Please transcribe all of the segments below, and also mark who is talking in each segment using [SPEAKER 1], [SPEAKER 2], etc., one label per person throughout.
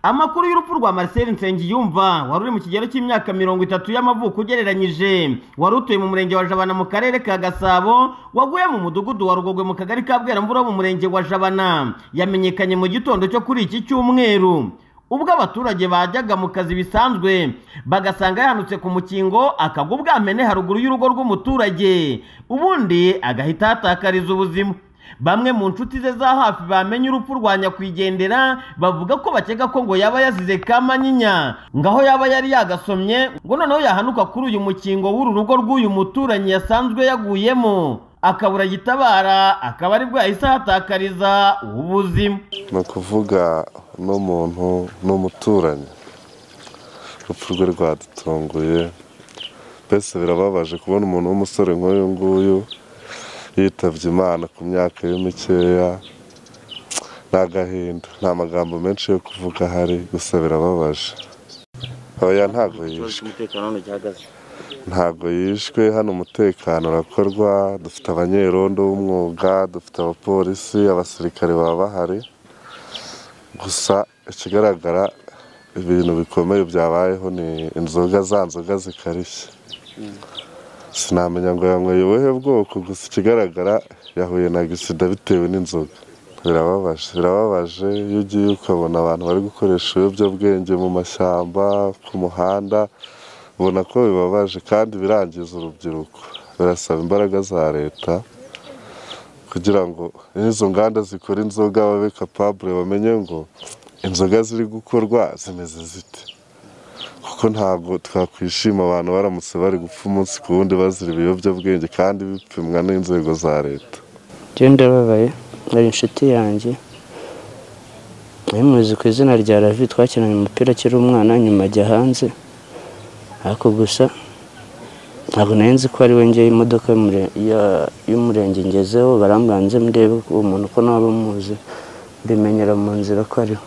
[SPEAKER 1] amakuru y'urupfu rwa marcel nsengiyumva wari uri mu kigero cy'imyaka mirongo itatu y'amavuko ugereranyije wari utuye mu murenge wa jabana mu karere ka gasabo waguye mu mudugudu wa rugogwe mu kagari ka bweramvura mu murenge wa jabana yamenyekanye mu gitondo cyo kuri iki cyumweru ubwo abaturage bajyaga mu kazi bisanzwe bagasanga yahanutse ku mukingo akagwa ubwamene haruguru y'urugo rw'umuturage ubundi agahita ahatakariza ubuzima bamwe mu nshuti ze za hafi bamenye urupfu rwa nyakwigendera bavuga ko bakeka ko ngo yaba yazize kamanyinya ngaho yaba yari yagasomye ngo noneho yahanuka kuri uyu mukingo w'uru rugo rw'uyu muturanyi yasanzwe yaguyemo akabura gitabara akaba ari bwo yahise ahatakariza ubuzima
[SPEAKER 2] ni ukuvuga n'umuntu n'umuturanyi urupfu rwe rwadutunguye mbese birababaje kubona umuntu w'umusore nk'uyu nguyu yitabye imana ku myaka ye mikeya ni agahinda nta magambo menshi yo kuvuga ahari gusa birababaje oya ntabwo yishwe ntabwo yishwe hano umutekano urakorwa dufite abanyerondo b'umwuga dufite abapolisi abasirikare baba bahari gusa ikigaragara ibintu bikomeye byabayeho ni inzoga za nzoga zikarishye sinamenya ngo yanyweye ubuhe bwoko gusa ikigaragara yahuye na gisida bitewe n'inzoga birababaje birababaje iyo ugiye ukabona abantu bari gukoresha ibiyobyabwenge mu mashyamba ku muhanda ubona ko bibabaje kandi birangiza urubyiruko birasaba imbaraga za leta kugira ngo n'izo nganda zikora inzoga babe kapabure bamenye ngo inzoga ziri gukorwa zimeze zite kuko ntabwo twakwishima abantu baramutse bari gupfa umunsi ku wundi bazira ibiyobyabwenge kandi bipimwa n'inzego za leta
[SPEAKER 3] njyewe ndababaye hari inshuti yanjye muzi ku izina rya ravi twakinanye umupira akiri umwana nyuma ajya hanze ariko gusa ntabwo nari nzi ko ari we ngewe imodoka y'umurenge ngezeho barambanze murebe uwo muntu ko naba muzi mbimenyera mu nzira ko ariho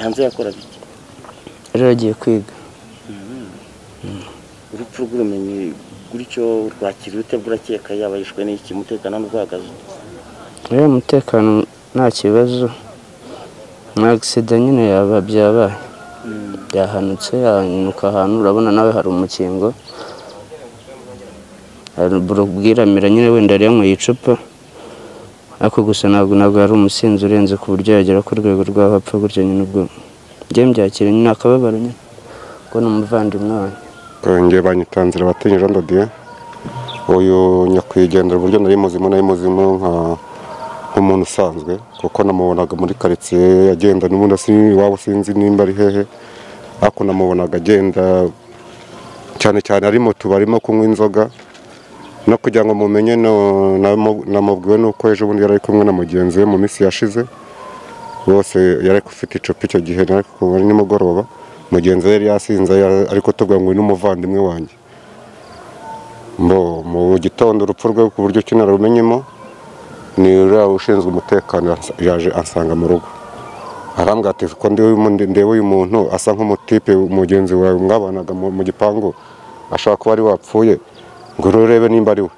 [SPEAKER 4] hanze yakoraga iki
[SPEAKER 3] rero agiye kwiga
[SPEAKER 4] urupfu rw'ubumenyi gutyo rwakira urute burakeka yaba yishwe n'iki umutekano n'urwagazo
[SPEAKER 3] rero umutekano nta kibazo nta gisida nyine yaba byabaye byahanutse yahanuka ahantu urabona nawe hari umukingo hari ubwiramira nyine wenda yari yanyweye icupa ariko gusa ntabwo ntabwo yari umusinzi urenze ku buryo yagera ku rwego rw'abapfa gutyo nyine ubwo njye mbyakira nyine akababaro nyine ngo ni umuvandimwe wanjye
[SPEAKER 5] ngewe banyitanzira abatinyi Jean Dodier uyu nyakwigendera uburyo nari muzimu nari muzimu nka nk'umuntu usanzwe kuko namubonaga muri karitsiye agenda n'ubundi iwabo sinzi nimba ari hehe ariko namubonaga agenda cyane cyane ari mu tubari arimo kunywa inzoga no kugira ngo mumenye namubwiwe nuko ejo bundi yari ari kumwe na mugenzi we mu minsi yashize bose yari ufite icupa icyo gihe ari nimugoroba mugenzi we yari yasinze ariko tubwira ngo ni n'umuvandimwe wanjye mu gitondo urupfu rwe ku buryo ki narumenyemo ni uriya ushinzwe umutekano yaje ansanga mu rugo arambwira ati ko ndeba uyu muntu asa nk'umutipe mugenzi wawe mwabanaga mu gipangu ashobora kuba ari wapfuye ngo urebe nimba ari we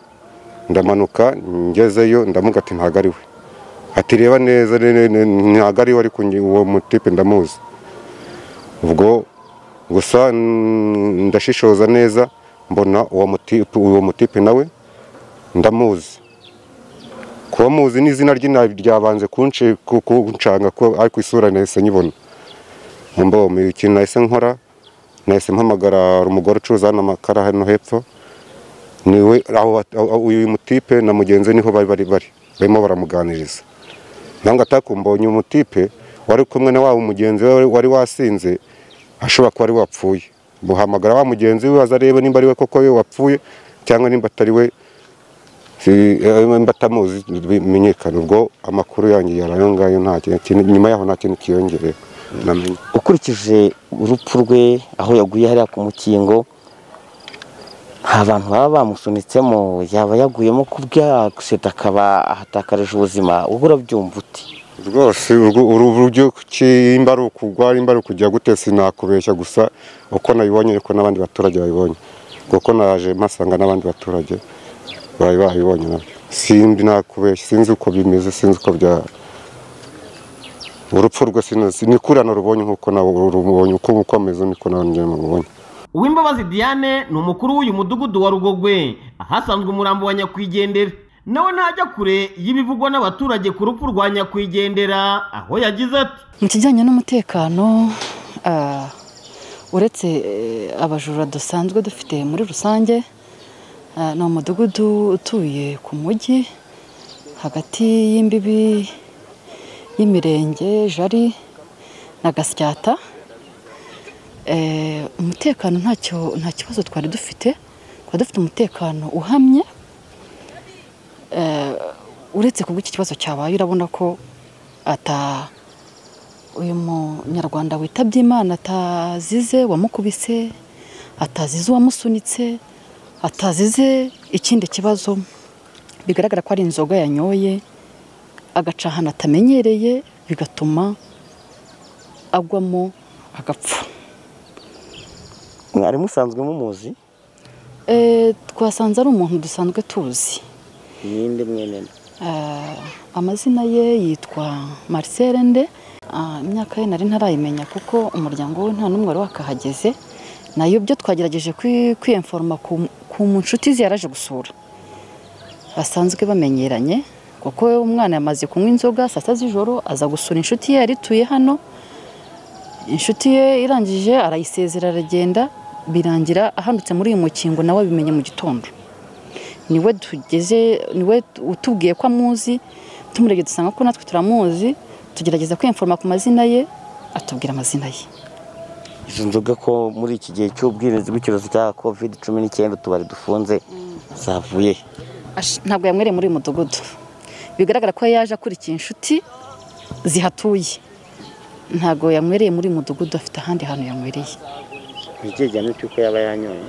[SPEAKER 5] ndamanuka ngezeyo ndamuga ati ntabwo ari we ati reba neza ntabwo ari we ariko uwo mutipe ndamuzi ubwo gusa ndashishoza neza mbona uwo mutipe nawe ndamuzi kuba muzi n'izina ryabanze kunshanga ko ariko isura nahise nyibona mbona ikintu nahise nkora nahise mpamagara umugore ucuruza hano amakara hano hepfo niwe uyu mutipe na mugenzi we niho bari bari bari barimo baramuganiriza ntabwo atakumbonye uyu mutipe wari kumwe na wa mugenzi we wari wasinze ashobora kuba ari wapfuye buhamagara wa mugenzi we waza arebe nimba ari we koko we wapfuye cyangwa nimba atari we nimba atamuzi bimenyekana ubwo amakuru yanjye yari ayo ngayo nta kintu nyuma yaho nta kintu kiyongereye
[SPEAKER 4] ukurikije urupfu rwe aho yaguye hariya ku mukingo nta bantu baba bamusunitsemo yaba yaguyemo ku bwagusida akaba ahatakaje ubuzima ubwo urabyumva uti
[SPEAKER 5] rwose uru buryo kimba ari ukugwa nimba ari ukujya gute sinakubeshya gusa uko nabibonye ariko n'abandi baturage babibonye kuko naje mpasanga n'abandi baturage bari babibonye nabyo simbi nakubeshya sinzi uko bimeze sinzi uko byaba urupfu rwe sinazi ni kuri hano rubonye nk'uko nawe rubonye uko uko ameze niko nanjye mubonye
[SPEAKER 1] uwimbabazi diane ni umukuru w'uyu mudugudu wa rugogwe ahasanzwe umurambo wa nyakwigendera nawe ntajya kure y'ibivugwa n'abaturage ku rupfu rwa nyakwigendera aho yagize ati
[SPEAKER 6] mu kijyanye n'umutekano ah, uretse eh, abajura dusanzwe dufite muri rusange ah, ni umudugudu utuye ku mujyi hagati y'imbibi y'imirenge jari na gasyata Eh, umutekano ntacyo nta kibazo twari dufite twari dufite umutekano uhamye Eh, uretse kubwo iki kibazo cyabaye urabona ko ata uyu munyarwanda witabye imana atazize wamukubise atazize uwamusunitse atazize ikindi kibazo bigaragara ko ari inzoga yanyoye agaca ahantu atamenyereye bigatuma agwamo agapfa
[SPEAKER 4] mwari musanzwe mumuzi
[SPEAKER 6] Eh, twasanze ari umuntu dusanzwe tuzi
[SPEAKER 4] ninde mwene
[SPEAKER 6] Eh, amazina ye yitwa Marcel Nde Ah, imyaka ye nari ntarayimenya kuko umuryango we nta n'umwe wari wakahageze nayo byo twagerageje kwi- kwiyemforoma ku ku nshuti ze yaraje gusura basanzwe bamenyeranye kuko we umwana yamaze kunywa inzoga saa sita z'ijoro aza gusura inshuti ye yari ituye hano inshuti ye irangije arayisezera aragenda birangira ahandutse muri uyu mukingo nawe abimenye mu gitondo niwe tugeze niwe utubwiye ko amuzi tumurebye dusanga ko natwe turamuzi tugerageza kwiyemforoma ku mazina ye atubwira amazina ye
[SPEAKER 4] izo nzoga ko muri iki gihe cy'ubwirinzi bw'icyorezo cya covid cumi n'icyenda utubari dufunze zavuye he?
[SPEAKER 6] Ash- ntabwo yamwereye muri uyu mudugudu bigaragara ko yaje akurikiye inshuti zihatuye ntabwo yamwereye muri uyu mudugudu afite ahandi hantu yamwereye
[SPEAKER 4] ni ikihe gihano cy'uko yaba yanyoye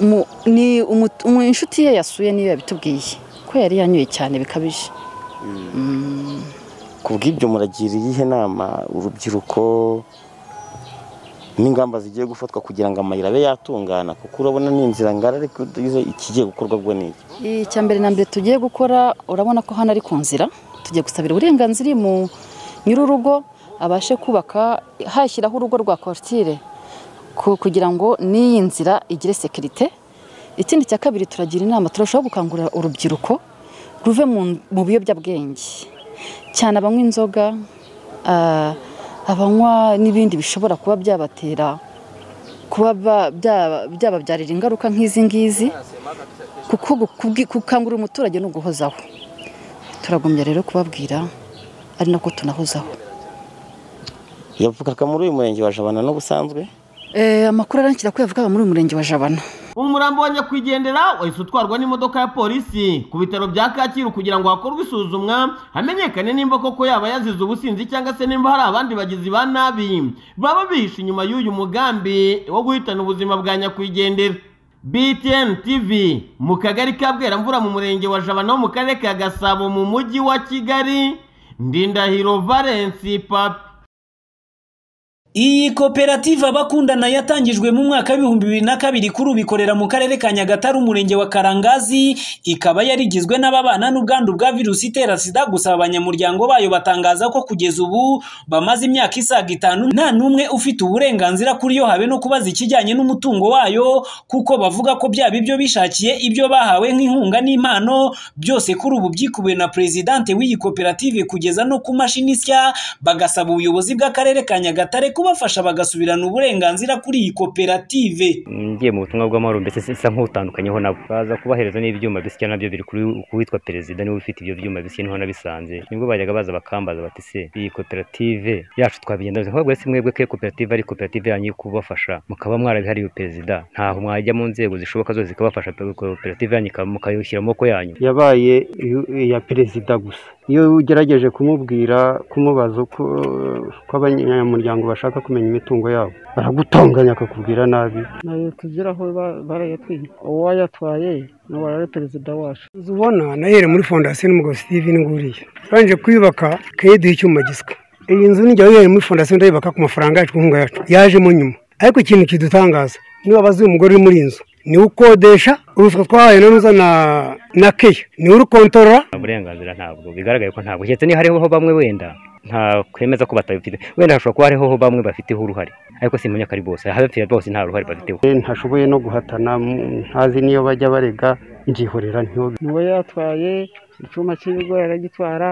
[SPEAKER 6] Mu- ni umu- umu- inshuti ye yasuye niyo yabitubwiye ko yari yanyoye cyane bikabije
[SPEAKER 4] ku bw'ibyo muragira iyihe nama urubyiruko n'ingamba zigiye gufatwa kugira ngo amayira abe yatungana kuko urabona ni inzira ngari ariko izo ikigiye gukorwa ubwo ni iki
[SPEAKER 6] icya mbere na mbere tugiye gukora urabona ko hano ari ku nzira tugiye gusabira uburenganzira uyu mu nyir'urugo abashe kubaka hashyiraho urugo rwa korotire ku- kugira ngo n'iyi nzira igire sekirite ikindi cya kabiri turagira inama turashobora gukangurira urubyiruko ruve mu- mu biyobyabwenge cyane abanywa inzoga ah, abanywa n'ibindi bishobora kuba byabatera kuba ba- bya- byababyarira ingaruka nk'izi ngizi kuko kubwi- gukangurira umuturage ni uguhozaho turagumya rero kubabwira ari nako tunahozaho
[SPEAKER 4] yavugaga muri uyu murenge wa jabana n'ubusanzwe
[SPEAKER 6] Eh, amakuru arankira ko yavugaga muri uyu murenge wa jabana
[SPEAKER 1] umurambo wa nyakwigendera wahise utwarwa n'imodoka ya polisi ku bitaro bya kacyiru kugira ngo hakorwe isuzumwa hamenyekane nimba koko yaba yazize ubusinzi cyangwa se nimba hari abandi bagizi ba nabi baba bihishe inyuma y'uyu mugambi wo guhitana ubuzima bwa nyakwigendera btn tv mu kagari ka bweramvura mu murenge wa jabana wo mu karere ka gasabo mu mujyi wa kigali ndindahiro valensi papi
[SPEAKER 7] Iyi koperative abakundana yatangijwe mu mwaka w'ibihumbi bibiri na kabiri kuri ubu ikorera mu karere ka Nyagatare umurenge wa Karangazi ikaba yarigizwe n'ababana n'ubwandu bwa virusi itera sida gusa abanyamuryango bayo batangaza ko kugeza ubu bamaze imyaka isaga itanu nta n'umwe ufite uburenganzira kuri yo habe no kubaza ikijyanye n'umutungo wayo kuko bavuga ko byaba ibyo bishakiye ibyo bahawe nk'inkunga n'impano byose kuri ubu byikubiwe na perezidante w'iyi koperative kugeza no ku mashini isya bagasaba ubuyobozi bw'akarere ka Nyagatare kubafasha bagasubirana uburenganzira kuri iyi koperative
[SPEAKER 8] ngiye mu butumwa bw'amahoro mbese isa nk'utandukanyeho nabo baza kubahereza n'ibyuma bisya nabyo biri kuri- ku witwa perezida niwe ufite ibyo byuma bisya niho nabisanze nibwo bajyaga baza bakambaza bati se iyi koperative yacu twabigenda bite ahubwo si mwebwe ko iyo koperative ari koperative yanyu yo kubafasha mukaba mwarabihariye perezida ntaho mwajya mu nzego zishoboka zose zikabafasha pe- koperative yanyu ikaba- mukayishyira mu maboko yanyu
[SPEAKER 9] yabaye iyo- iya perezida gusa iyo ugerageje kumubwira kumubaza uko uko abanyamuryango bashaka kumenya imitungo yabo baragutonganya akakubwira nabi
[SPEAKER 10] nayo tugeraho ba- barayatwiye uwayatwaye n'uwo ari perezida wacu
[SPEAKER 9] inzu ubona nahere muri fondasiyo n'umugabo steven nguriya twarangije kuyubaka duha icyuma gisika iyi nzu nijya yahere muri fondasiyo ndayubaka ku mafaranga yacu ku nkunga yacu yajemo nyuma ariko ikintu kidutangaza niba abazi uyu mugore uri muri iyi nzu niwe ukodesha uruswa twahaye na nuza na na keya niwe urukontorora
[SPEAKER 8] nta burenganzira ntabwo bigaragaye ko ntabwo keretse niyo hariho bamwe wenda ntakwemeza ko batabifite wenda hashobora kuba hariho bamwe bafiteho uruhare ariko simenya ko ari bose ababifite bose nta ruhare bafiteho
[SPEAKER 11] ntashoboye no guhatana mm, ntazi niyo bajya barega njihorera ntiyo
[SPEAKER 10] niwe yatwaye icyuma cy'ibigori aragitwara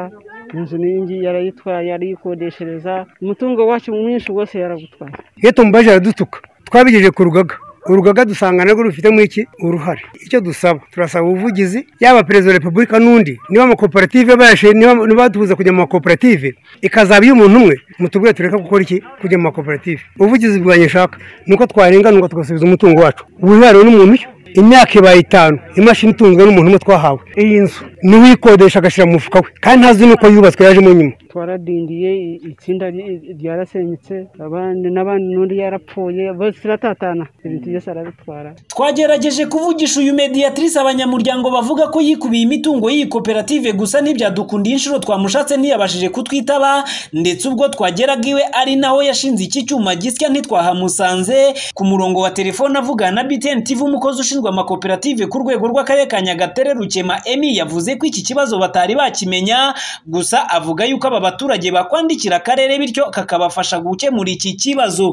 [SPEAKER 10] inzu n'iyingi yarayitwaye arayikodeshereza umutungo wacu mwinshi wose yaragutwaye
[SPEAKER 9] iyo tumubaje aradutuka twabigejeje ku rugaga urugaga dusanga narwo rufitemo iki uruhare icyo dusaba turasaba ubuvugizi yaba perezida wa repubulika n'undi niba amakoperative bayashe niba niba tubuza kujya mu makoperative ikazaba iy'umuntu umwe mutubwire tureka gukora iki kujya mu makoperative ubuvugizi bwanjye nshaka ni uko twarenganurwa tugasubiza umutungo wacu wihariwe n'umuntu iyo imyaka ibaye itanu imashini itunzwe n'umuntu umwe twahawe iyi nzu niwe uyikodesha agashyira mu mufuka we kandi ntazi n'uko yubatswe yajemo nyuma
[SPEAKER 10] twaradindiye i- itsinda ry- ryarasenyutse abandi n'abandi n'undi yarapfuye bose turatatana ibintu byose arabitwara
[SPEAKER 7] twagerageje kuvugisha uyu mediatrice abanyamuryango bavuga ko yikubiye imitungo y'iyi koperative gusa ntibyadukunda inshuro twamushatse ntiyabashije kutwitaba ndetse ubwo twageraga iwe ari naho yashinze iki cyuma gisya ntitwahamusanze ku murongo wa telefone avugana na BTN TV umukozi ushinzwe amakoperative ku rwego rw'akarere ka Nyagatare Rukema Emi yavuze ko iki kibazo batari bakimenya gusa avuga yuko aba baturage bakwandikira akarere bityo kakabafasha gukemura iki kibazo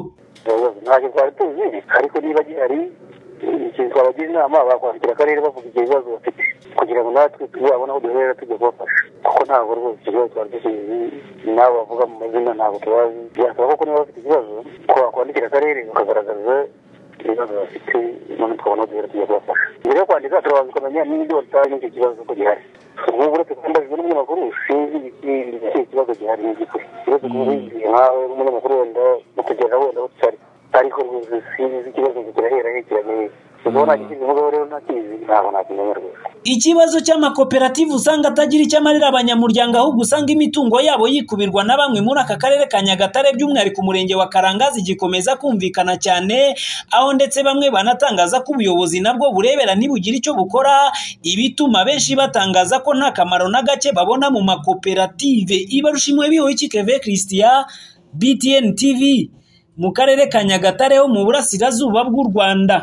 [SPEAKER 12] ntacyo twari tuzi ariko niba gihari ikintu twabagira inama bakwandikira akarere bavuga ibyo bibazo bafite kugira ngo natwe tuzabone aho duhera tujya kubafasha kuko ntabwo rwose ikibazo twari dusizi n'abo bavuga mu mazina ntabwo tubazi byasaba koko niba bafite ikibazo ko bakwandikira akarere bakagaragaza ibibazo bafite none tukabona aho duhera tujya kubafasha mbere yo kwandika turabanza ukamenya niba batazi n'icyo kibazo ko gihari ubu uretse kwambajwe n'umunyamakuru sinzi ikihe kibazo gihari n'igikuri ikibazo kubuzi nkawe n'umunyamakuru wenda mukugeza wenda utari ariko rwose sinzi ikibazo kirahera kiramenye ubwo nagikize umugabo rero ntakizi ntabwo nakimenya rwose
[SPEAKER 7] Ikibazo cy'amakoperative usanga atagira icyo amarira abanyamuryango ahubwo usanga imitungo yabo yikubirwa na bamwe muri aka karere ka Nyagatare by'umwihariko umurenge wa Karangazi gikomeza kumvikana cyane aho ndetse bamwe banatangaza ko ubuyobozi nabwo burebera ntibugira icyo bukora ibituma benshi batangaza ko nta kamaro na gake babona mu makoperative ibarushimwe biho iki Keve Christian BTN TV mu karere ka Nyagatare ho mu burasirazuba bw'u Rwanda